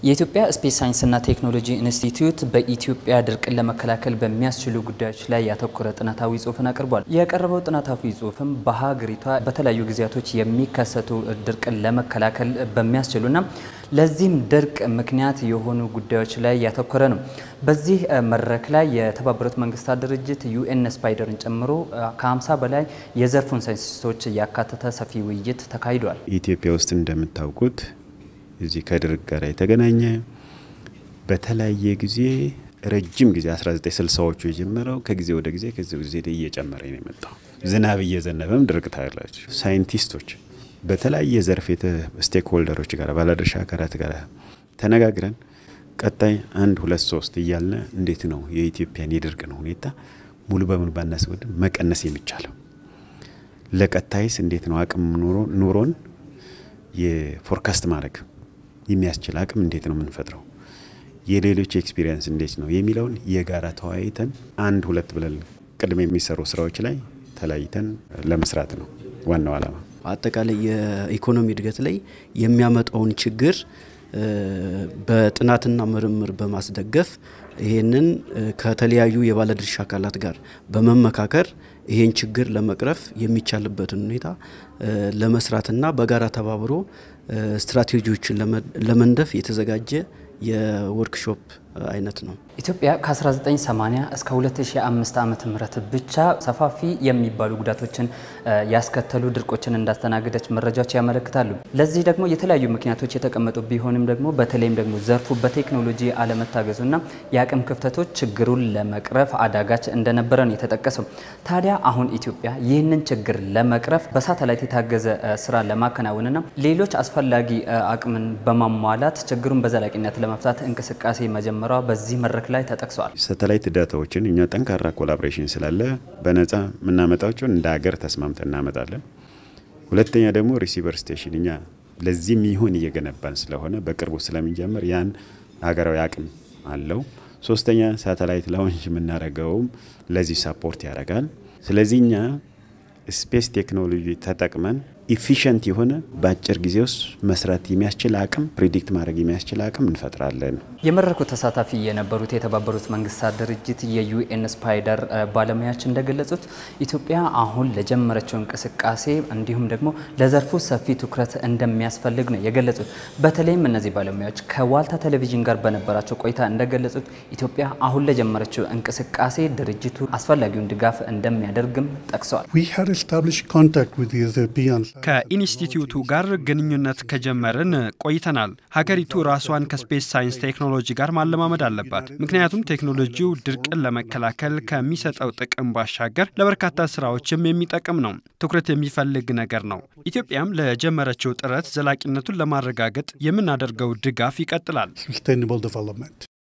የኢትዮጵያ ስፔስ ሳይንስና ቴክኖሎጂ ኢንስቲትዩት በኢትዮጵያ ድርቅን ለመከላከል በሚያስችሉ ጉዳዮች ላይ ያተኮረ ጥናታዊ ጽሑፍን አቅርቧል። የቀረበው ጥናታዊ ጽሑፍም በሀገሪቷ በተለያዩ ጊዜያቶች የሚከሰቱ ድርቅን ለመከላከል በሚያስችሉና ለዚህም ድርቅ ምክንያት የሆኑ ጉዳዮች ላይ ያተኮረ ነው። በዚህ መድረክ ላይ የተባበሩት መንግስታት ድርጅት ዩኤን ስፓይደርን ጨምሮ ከ50 በላይ የዘርፉን ሳይንቲስቶች ያካተተ ሰፊ ውይይት ተካሂዷል። ኢትዮጵያ ውስጥ እንደምታውቁት እዚህ ከድርቅ ጋር የተገናኘ በተለያየ ጊዜ ረጅም ጊዜ 1960ዎቹ የጀመረው ከጊዜ ወደ ጊዜ ከዚህ ጊዜ እየጨመረ ነው የመጣው። ዝናብ እየዘነበም ድርቅ ታያላችሁ። ሳይንቲስቶች በተለያየ ዘርፍ ስቴክ ሆልደሮች ጋር ባለድርሻ አካላት ጋር ተነጋግረን ቀጣይ አንድ ሁለት ሶስት እያልን እንዴት ነው የኢትዮጵያን የድርቅን ሁኔታ ሙሉ በሙሉ ባናስወድም መቀነስ የሚቻለው ለቀጣይስ እንዴት ነው አቅም ኑሮን የፎርካስት ማድረግ የሚያስችል አቅም እንዴት ነው የምንፈጥረው፣ የሌሎች ኤክስፒሪየንስ እንዴት ነው የሚለውን የጋራ ተወያይተን አንድ ሁለት ብለን ቅድመ የሚሰሩ ስራዎች ላይ ተለያይተን ለመስራት ነው ዋናው ዓላማ። አጠቃላይ የኢኮኖሚ እድገት ላይ የሚያመጣውን ችግር በጥናትና ምርምር በማስደገፍ ይህንን ከተለያዩ የባለድርሻ አካላት ጋር በመመካከር ይህን ችግር ለመቅረፍ የሚቻልበትን ሁኔታ ለመስራትና በጋራ ተባብሮ ስትራቴጂዎችን ለመንደፍ የተዘጋጀ የወርክሾፕ አይነት ነው። ኢትዮጵያ ከ1980 እስከ 2005 ዓመተ ምህረት ብቻ ሰፋፊ የሚባሉ ጉዳቶችን ያስከተሉ ድርቆችን እንዳስተናገደች መረጃዎች ያመለክታሉ። ለዚህ ደግሞ የተለያዩ ምክንያቶች የተቀመጡ ቢሆንም ደግሞ በተለይም ደግሞ ዘርፉ በቴክኖሎጂ አለመታገዙና የአቅም ክፍተቶች ችግሩን ለመቅረፍ አዳጋች እንደነበረ ነው የተጠቀሰው። ታዲያ አሁን ኢትዮጵያ ይህንን ችግር ለመቅረፍ በሳተላይት የታገዘ ስራ ለማከናወንና ሌሎች አስፈላጊ አቅምን በማሟላት ችግሩን በዘላቂነት ለመፍታት እንቅስቃሴ መጀመ በዚህ መድረክ ላይ ተጠቅሰዋል። ሳተላይት ዳታዎችን እኛ ጠንካራ ኮላቦሬሽን ስላለ በነጻ የምናመጣቸውን እንደ ሀገር ተስማምተን እናመጣለን። ሁለተኛ ደግሞ ሪሲቨር ስቴሽን እኛ ለዚህ የሚሆን እየገነባን ስለሆነ በቅርቡ ስለሚጀምር ያን ሀገራዊ አቅም አለው። ሶስተኛ ሳተላይት ላውንች የምናደርገውም ለዚህ ሳፖርት ያደርጋል። ስለዚህ እኛ ስፔስ ቴክኖሎጂ ተጠቅመን ኢፊሽንት የሆነ በአጭር ጊዜ ውስጥ መስራት የሚያስችል አቅም ፕሪዲክት ማድረግ የሚያስችል አቅም እንፈጥራለን። የመድረኩ ተሳታፊ የነበሩት የተባበሩት መንግስታት ድርጅት የዩኤን ስፓይደር ባለሙያዎች እንደገለጹት ኢትዮጵያ አሁን ለጀመረችው እንቅስቃሴ እንዲሁም ደግሞ ለዘርፉ ሰፊ ትኩረት እንደሚያስፈልግ ነው የገለጹት። በተለይም እነዚህ ባለሙያዎች ከዋልታ ቴሌቪዥን ጋር በነበራቸው ቆይታ እንደገለጹት ኢትዮጵያ አሁን ለጀመረችው እንቅስቃሴ ድርጅቱ አስፈላጊውን ድጋፍ እንደሚያደርግም ጠቅሰዋል። ከኢንስቲትዩቱ ጋር ግንኙነት ከጀመርን ቆይተናል። ሀገሪቱ ራሷን ከስፔስ ሳይንስ ቴክኖሎጂ ጋር ማለማመድ አለባት። ምክንያቱም ቴክኖሎጂው ድርቅን ለመከላከል ከሚሰጠው ጥቅም ባሻገር ለበርካታ ስራዎችም የሚጠቅም ነው። ትኩረት የሚፈልግ ነገር ነው። ኢትዮጵያም ለጀመረችው ጥረት ዘላቂነቱን ለማረጋገጥ የምናደርገው ድጋፍ ይቀጥላል።